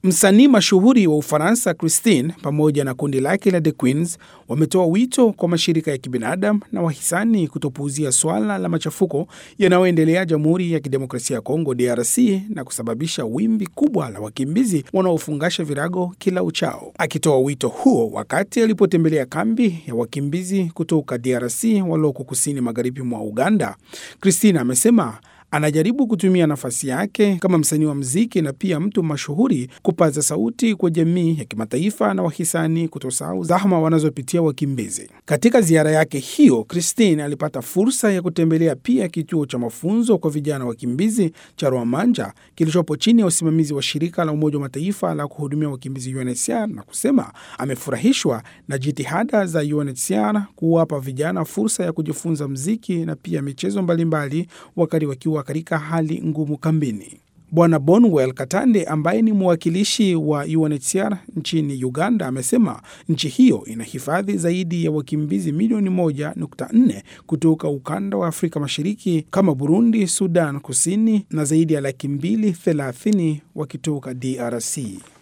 Msanii mashuhuri wa Ufaransa Christine pamoja na kundi lake la The Queens wametoa wito kwa mashirika ya kibinadamu na wahisani kutopuuzia swala la machafuko yanayoendelea Jamhuri ya Kidemokrasia ya Kongo DRC na kusababisha wimbi kubwa la wakimbizi wanaofungasha virago kila uchao. Akitoa wito huo wakati alipotembelea kambi ya wakimbizi kutoka DRC walioko kusini magharibi mwa Uganda, Christine amesema anajaribu kutumia nafasi yake kama msanii wa mziki na pia mtu mashuhuri kupaza sauti kwa jamii ya kimataifa na wahisani kutosahau zahma wanazopitia wakimbizi. Katika ziara yake hiyo, Christine alipata fursa ya kutembelea pia kituo cha mafunzo kwa vijana wakimbizi cha Rwamanja kilichopo chini ya usimamizi wa shirika la Umoja wa Mataifa la kuhudumia wakimbizi UNHCR na kusema amefurahishwa na jitihada za UNHCR kuwapa vijana fursa ya kujifunza mziki na pia michezo mbalimbali wakati wakiwa katika hali ngumu kambini. Bwana Bonwell Katande ambaye ni mwakilishi wa UNHCR nchini Uganda amesema nchi hiyo inahifadhi zaidi ya wakimbizi milioni moja nukta nne kutoka ukanda wa Afrika Mashariki kama Burundi, Sudan Kusini na zaidi ya laki mbili thelathini wakitoka DRC.